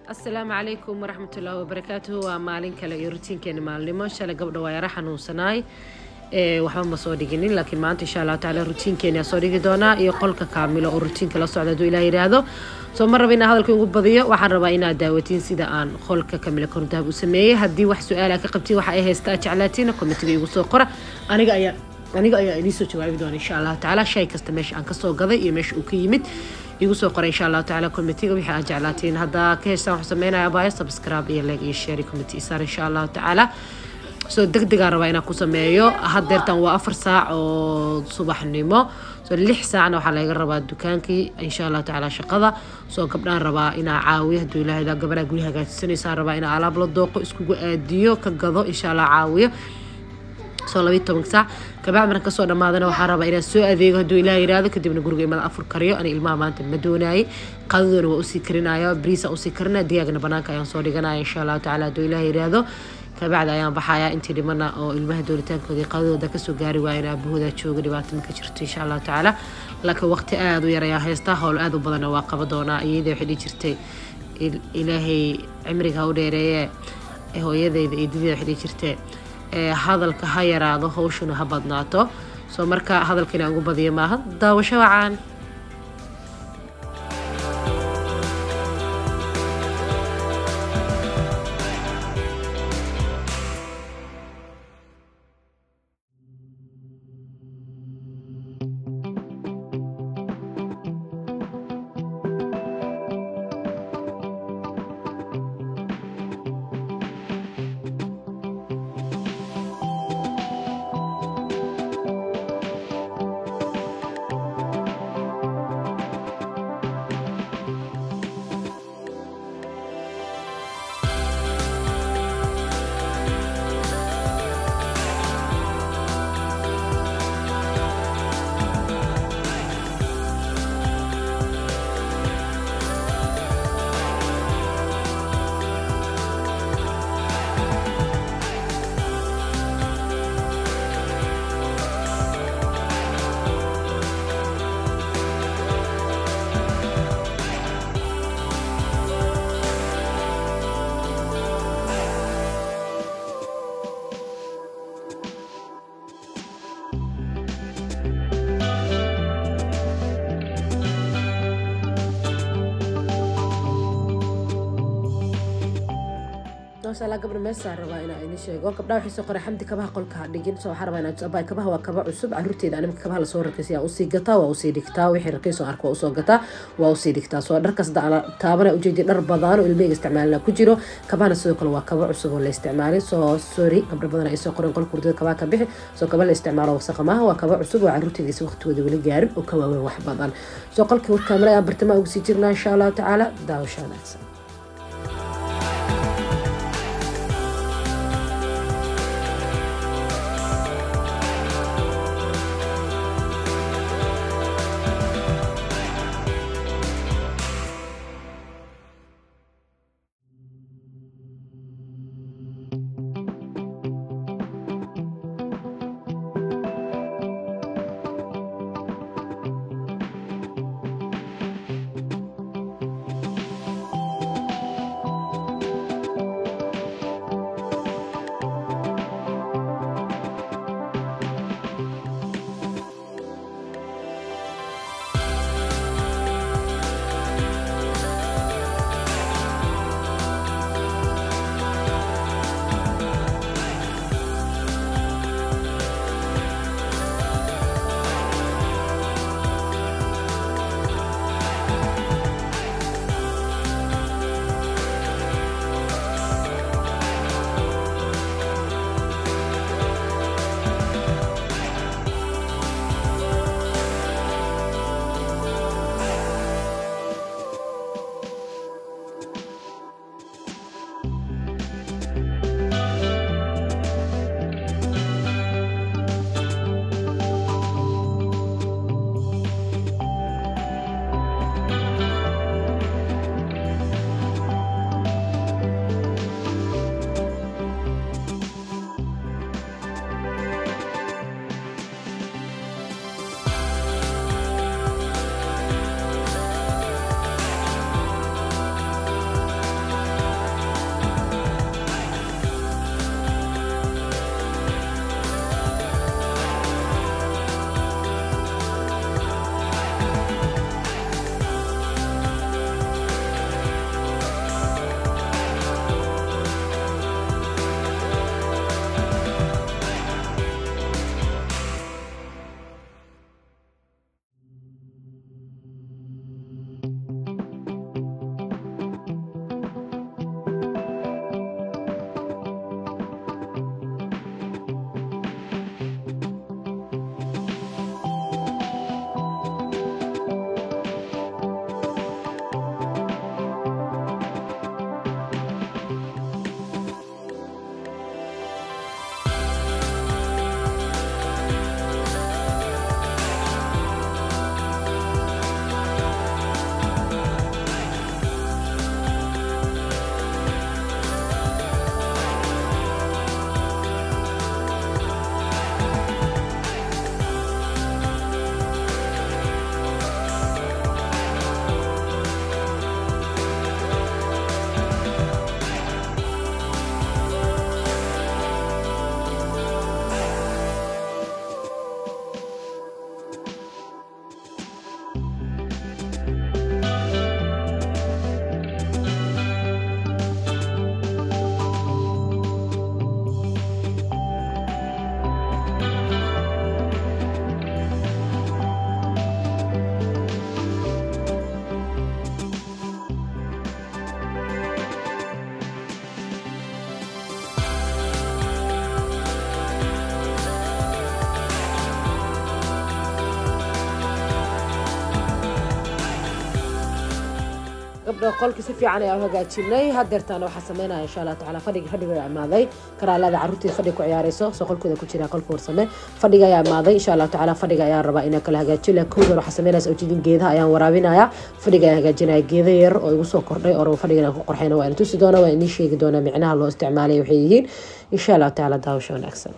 asalaamu calaykum waraxmat ullaahi wabarakaatuhu waa maalin kale iyo rutiinkeena maalnimo shalay gabdha waa yara xanuunsanaay waxba ma soo dhiginin laakiin maanta insha allahu tacaala rutiinkeena soo dhigi doonaa iyo qolka kaamilo oo rutiinka la socda haduu ilaah yidhaahdo soo ma raba inaa hadalka ugu badiyo waxaan rabaa inaad daawatiin sida aan qolka kamila kordahab u sameeyey haddii wax su-aala ka qabtiin waxa ay haystaa jeclaatiina komitiga igu soo qora aniga ayaa aniga ayaa idiin jawaabi doona insha allahu tacaala shay kasta meesha aan kasoo gaday iyo meesha uu ka yimid igu soo qoray insha allahu tacaala komitiga wixii aad jeclaatiin haddaa ka hestaan waxu sameynaya baayo subscribe iyo like iyo share committee isaar insha allahu tacaala soo deg degaan rabaa inaan ku sameeyo hadeertan waa afar saac oo subaxnimo soo lix saacna waxaa laga rabaa dukaankii insha allahu tacaala shaqada soo gabdhaan rabaa inaa caawiyo haduu ilaahay gabadhaa guri hagaajisanaysaan rabaa inaa alaab la dooqo iskugu aadiyo ka gado insha allah caawiyo soo labayi tobanka saac kabacdi markan kasoo dhamaadana waxaa rabaa inaan soo adeego hadduu ilaah yiraahdo kadibna guriga imada afur kariyo ani ilmaha maanta ma doonaayay qadadoona waa usii karinaya briisa usii karina digaagna banaanka ayaan soo dhiganaya insha allahu tacala hadduu ilaah yiraahdo kabacdi ayaan baxayaa intii dhimana oo ilmaha dooritaankoodii qadadooda kasoo gaari waayan aabahooda jooga dhibaato ma ka jirto insha allahu tacaala laakiin waqti aada u yar ayaan haystaa howl aada u badanna waa qaba doonaa iyada waxay dhihi jirtay ilaahay cimriga ha u dheereeye hooyadeyda iyo didida waxay dhihi jirtay hadalka ha yaraado hawshuna ha badnaato soo marka hadalka inaan ugu badiyo maaha daawasho wacaan maashaalla gabdha meesaan rabaa inaa idin sheego gabdhaha waxay soo qoray xamdi kabaha qolka ha dhigin soo waxaa rabaa inaa abay kabaha waa kaba cusub caruurteeda animka kabaha lasoo rakaysa yaa usii gataa waa usii dhigtaa wixii rakayso arka waa usoo gataa waa usii dhigtaa soo dharkaas da taabana ujeedi dhar badaan oo ilmeyga isticmaalina ku jiro kabahana sidoo kale waa kaba cusub oo la isticmaalay soo sorry gabdha badan ay soo qoreen qolka hurdada kabaha ka bixi soo kaba la isticmaalo wasaqa maaha waa kaba cusub oo caruurteeda is waqtigooda weli gaarin oo ka waaweyn wax badan soo qolka kaamira ayaan bartamaha ugu sii jirnaa insha allahu tacaala daawasha wanaagsan gabdha qolki si fiican ayaa u hagaajinay hadeertaana waxaa sameynaya insha allah tacaala fadhiga fadhiga ayaa imaaday karaalada carruurteeda fadhiga ku ciyaareyso soo qolkooda ku jira qolka warsame fadhiga ayaa imaaday insha allah tacaala fadhiga ayaa rabaa inaa kala hagaajiyo laakiin kowdan waxaa sameynaysa ujeedin geedaha ayaan waraabinaya fadhiga ayaan hagaajinaya geeda yar oo igu soo kordhay oo rabo fadhiga inaan ku qorxayna waa ina tusi doona waa inii sheegi doonaa micnaha loo isticmaalaya waxay yihiin insha allah tacaala daawasho wanaagsan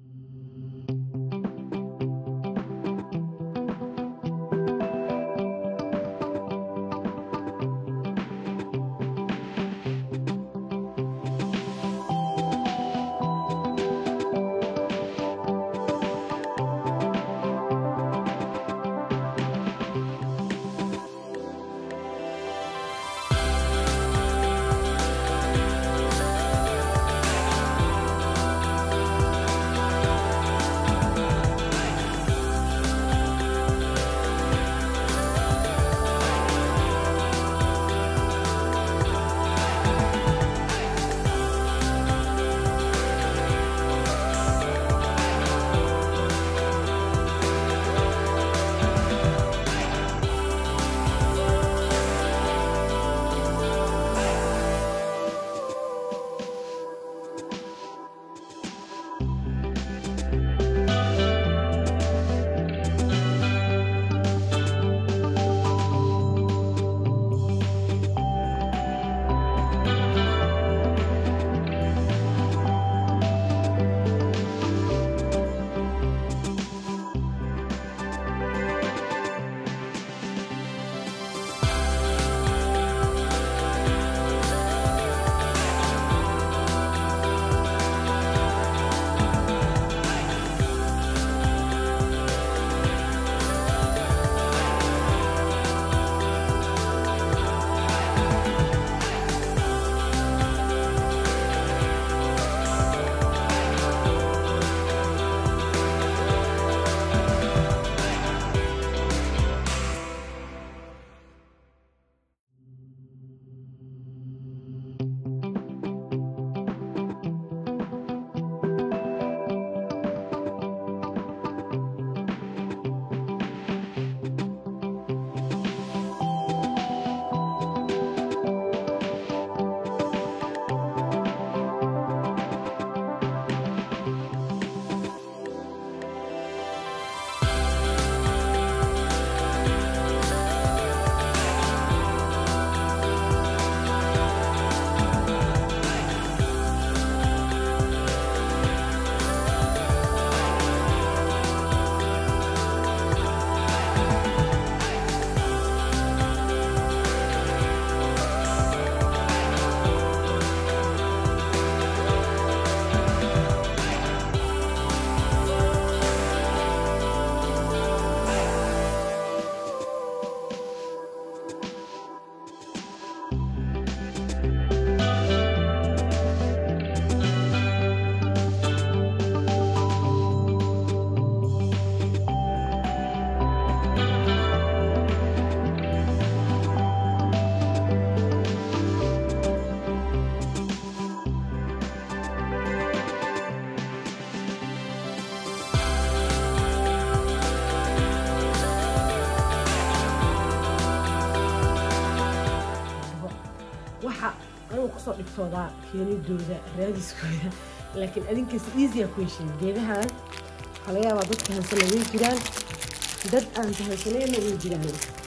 waxa anigu kusoo dhigtoodaa keenidooda raadiskooda laakiin adinkaas easya ku heshiin geedahan waxaa laga yaabaa dadka hansana way jiraan dad aan tahansanayna way jiraan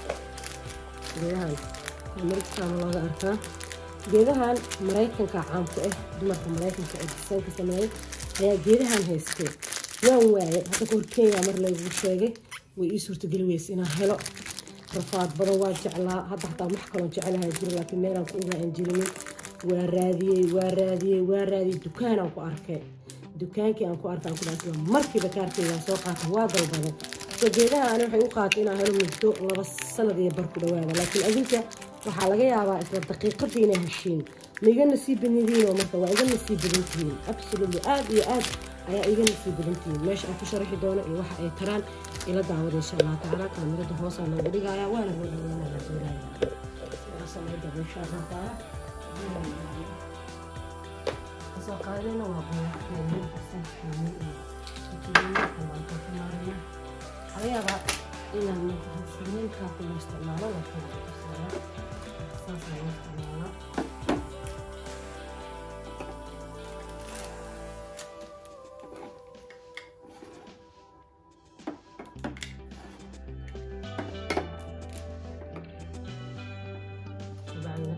geedahan marigtaana looga arkaa geedahan maraykanka caamku ah dumarka maraykanka ee disaanka sameeyay ayaa geedahan haystay waan waayay hadda kahor kenya mar laygu sheegay way ii suurtageli weysa inaan helo rafaad badan waa jeclaa hadda hataa wax kaloo jecelahay jiro laakiin meelaan ku ogaa aan jirinin waa raadiyey waa raadiyey waa raadiyey dukaanaan ku arkay dukaankii aan ku arkaan ku dhaasla markiiba kaarkeygaan soo qaatay waa dalbaday so geedaha ani waxay u qaatay inaan helo muddo laba sanad iyo bar ku dhawaada laakiin adinka waxaa laga yaabaa isla daqiiqadii inay heshiin ma iga nasiib badnidiinoo marka waa iga nasiib badan tihiin absolutely aad iyo aad ayaa iga nasiib badan tihiin meesha aan ku sharaxi doono iyo waxa ay taraan ila daawada insha allah tacaala kaamirada hoosaa loogu dhigaya waana loo dhaweynaya doonaya samayda insha allah taala kasoo qaadayna waa qoyaxkeeni saaskeeni iyo ayaaba inaan sameynkaa kuma isticmaalo laakiin saas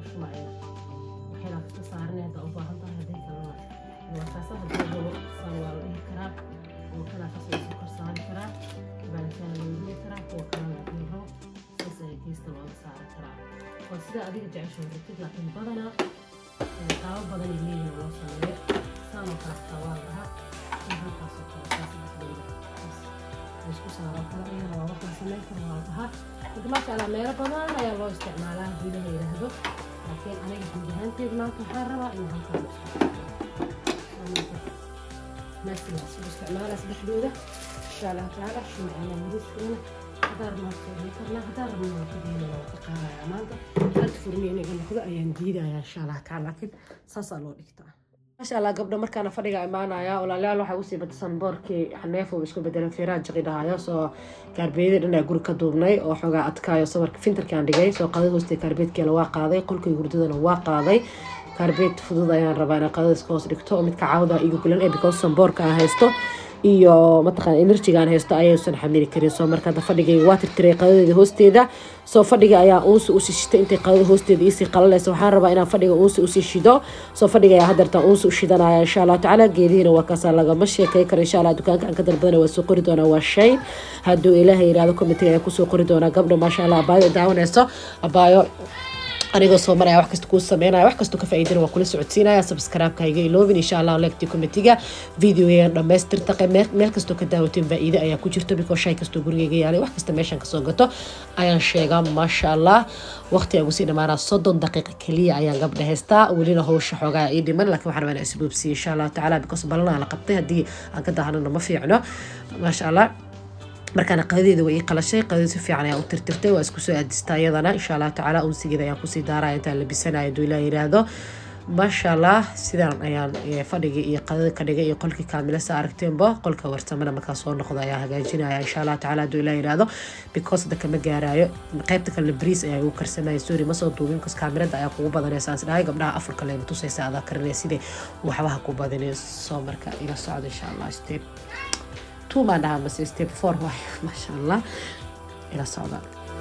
shumacaya waxayna kasta saaranay haddaa u baahan tahay haddii kalena waa kaasa haddii rabo saan waa la dhihi karaa kuwa kalaa kasoo isu kor saari karaa baalitaan loo dhihi karaa kuwa kalena haddii rabo saas ayaa geesta looga saari karaa waa sida adiga jecesho rabtid laakiin badanaa qaabo badan ay leeyihin loo sameeyo saanoo kale xataa waa la dhahaa in halkaasoo kale saas dhexdooda isku saaro kale iyana waa wax la sameyn karo waa la dhahaa marka maasha allah meelo badan ayaa loo isticmaalaa haddii la yidhaahdo laakiin aniga guud ahaanteed maanta waxaan rabaa in halkaan maasiga isku isticmaalaa saddexdooda insha allah tacaala shumacana miriskeena hadaa rabnaa soo dhigi karnaa hadaa rabnaa waa kadeena waa ka qaadayaa maanta hal furni inaga noqdo ayaan diidayaa insha allah tacaala laakiin saasaa loo dhigtaa maasha allah gabdho markaana fadhiga imaanaya walaalayaal waxay usii batasan boorkii xaneefo uu isku bedelan feeraha jaqi dhahayo soo kaarbeeyadii dhan aa guri ka duubnay oo xoogaa adkaayo sabarka fintarkaan dhigay soo qadada hoostee kaarbeedkeela waa qaaday qolkii hurdadana waa qaaday kaarbeed fudud ayaan rabaa inaan qadada iska hoos dhigto oo midka caawda igu gulan ee because samboorka aan haysto iyo mataqaan enerjigaan haysto ayaysan xamili karin soo marka hadda fadhigayga waa tirtiray qadadeeda hoosteeda soo fadhiga ayaa uunsi usii shitay intay qadada hoosteeda iisii qalalaysa waxaan rabaa inaan fadhiga uunsi usii shido soo fadhiga ayaa hadeerta uunsi u shidanaya insha allahu tacaala geedihiina waa kaasaa lagama sheekay karo insha allah dukaanka aan ka dalbadana waa soo qori doonaa waa shayn hadduu ilaahay yirahdo commitee ayaa kusoo qori doonaa gabdha maasha allah abaayo daawanayso abaayo anigoo soo maraya wax kasta kuu sameynaya wax kastoo ka faa'iidana waa kula socodsiinaya subscribe-ka iga iloobin insha allah legti committeega videogan dhammaystirta meel kastoo ka daawateen faa'iide ayaa ku jirto bikoo shay kastoo gurigayga yaalay wax kasta meeshan kasoo gato ayaan sheegaa maasha allah waqti aan ugusii dhamaanaa soddon daqiiqa keliya ayaan gabdha haystaa welina howsha xoogaa ii dhiman laakiin waxaan rabaa inaan isboobsiiyo insha allahu tacaala because balanaa la qabtay haddii aan ka dahanana ma fiicno maasha allah markaana qadadeeda way ii qalashay qadada si fiican ayaan u tirtirtay waa isku soo aadistaa iyadana insha allah tacaala unsigeeda ayaan kusii daaraya intaan labisanayo hadduu ilaah yiraahdo maasha allah sidaan ayaan fadhigii iyo qadada ka dhigay iyo qolkii kaamila sa aragteenba qolka warsamana markaa soo noqdo ayaa hagaajinaya insha allah tacaala hadduu ilaah yiraahdo because hadda kama gaaraayo qaybta kalena bariis ayaa igu karsamaya sorry ma soo duubin because kaamirada ayaa kugu badanaysa aan dhahay gabdhaha afurka leema tusaysa adaa karinaya sidee waxbaha ku badinay soo marka ila socdo insha allah step two baan dhahaa mase step four waay maasha allah ila socda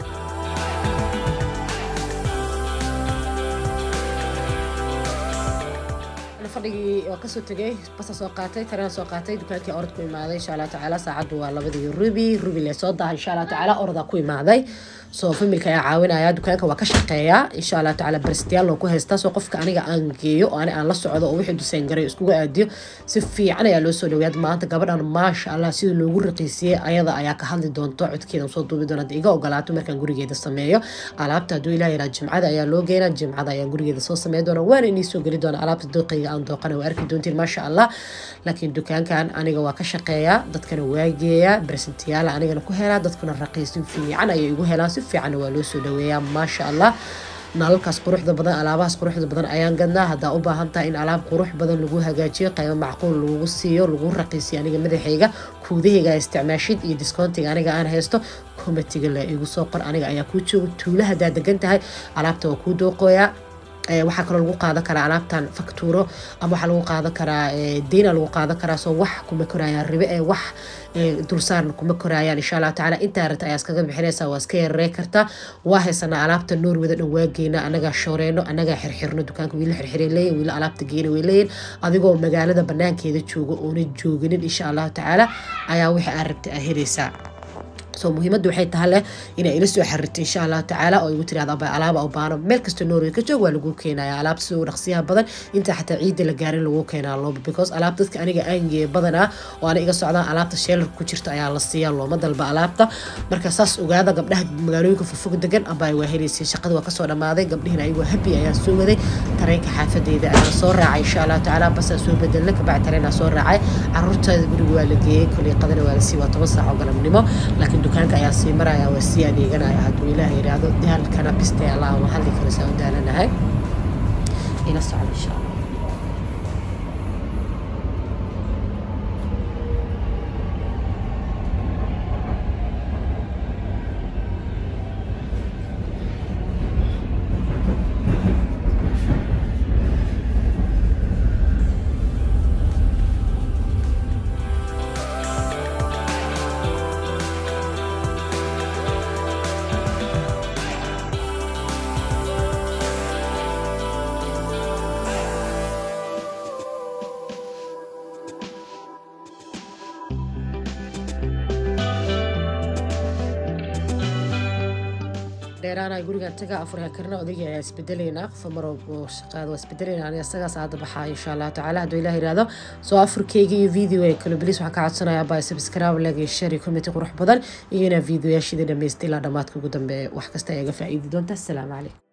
fadhigii waa kasoo tegay basa soo qaatay tareen soo qaatay dukaankii orod ku imaaday insha allah tacaala saacaddu waa labadii rubi rubi lee soo daha insha allah tacaala orodaa ku imaaday soo familka ayaa caawinaya dukaanka waa ka shaqeeyaa insha allah tacaala barstiyaal loo ku haystaa soo qofka aniga aan geeyo oo ani aan la socdo oo wixii duseen garay iskuga aadiyo si fiican ayaa loo soo dhaweeyad maanta gabadhan maasha allah sida loogu raqiisiyey ayada ayaa ka hadli doonto codkeeda soo duubi doona iga ogolaato markaan gurigeeda sameeyo alaabta hadduu ilaah yaraa jimcada ayaa loo geynaa jimcada ayaa gurigeeda soo sameyn doona waana inii soo geli doona alaabta dooqayga aan dooqana waa arki doontiin maasha allah laakiin dukaankan aniga waa ka shaqeeyaa dadkana waa geeyaa barsentiyaala anigana ku helaa dadkuna raqiisin fiican ayay igu helaan si fiicanna waa loo soo dhaweeyaa maasha allah nalalkaas quruxda badan alaabahaas quruxda badan ayaan gadnaa haddaa u baahan tahay in alaab qurux badan lagu hagaajiyo qaybo macquul lagu siiyo lagu raqiisiyo aniga madaxayga kuudahayga isticmaashid iyo discountiga aniga aan haysto komatiga la igu soo qor aniga ayaa kuu jooga tuula haddaa degan tahay alaabta waa kuu dooqooyaa waxaa kaloo lagu qaadan karaa alaabtan faktuuro ama waxaa lagu qaadan karaa deyna lagu qaadan karaa soo wax kuma korayaan ribe ee wax dulsaarna kuma korayaan insha allahu tacaala intaa rata ayaa iskaga bixinaysaa waa iska yararey kartaa waa haysanaa alaabta noorwada dhan waa geynaa anagaa shooreyno anagaa xirxirno dukaanka wiila xirxiray leeyihin wiila alaabta geyna way leeyihin adigoo magaalada banaankeeda jooga oona jooginin insha allahu tacaala ayaa wixii aad rabta aa helaysaa soo muhiimadda waxay tahay leh inay ila soo xarirto insha allahu tacaala oo igu tirahda aba alaaba u baano meel kasta norway ka joog waa lagu keenaya alaabta siduu dhaqsiyaha badan inta xataa ciidda la gaarin lagu keenaa looba because alaab dadka aniga aangeeya badanaa oo ana iga socdaan alaabta sheelar ku jirta ayaa la siiyaa looma dalba alaabta marka saas ogaada gabdhaha magaalooyinka fogfog degan abaa waa helaysay shaqada waa kasoo dhamaaday gabdhihiina ayagoo habi ayaa soo waday tareenka xaafadeeda ayaa soo raacay insha allahu tacaala basaa soo bedelna kabacdi tareenaa soo raacay caruurteeda guriga waa la geeyey koley qadana waa la sii waa toban saac oo galabnimo laakiin dukaanka ayaa sii maraya waa sii adeeganaya hadduu ilaah yidhaahdo daalkana biste allah ma hadli karo saa u daalanahay ila socda insha allah dheeraanaya gurigan taga afuryaa karna odayga ayaa isbedelaynaa qofa maroo shaqaada waa isbedelaynaa aniga isagaas aada baxaa insha allahu tacaala hadduu ilaah yiraahdo soo afurkeyga iyo video ee kale bilis waxaan ka codsanayaa baa subscribe lag iyo share iyo comment qurux badan iyo inaa videoyaashida dhamaystay ilaa dhammaadka ugu dambeeya wax kasta ayaga faa'iidi doonta asalaamu calaykum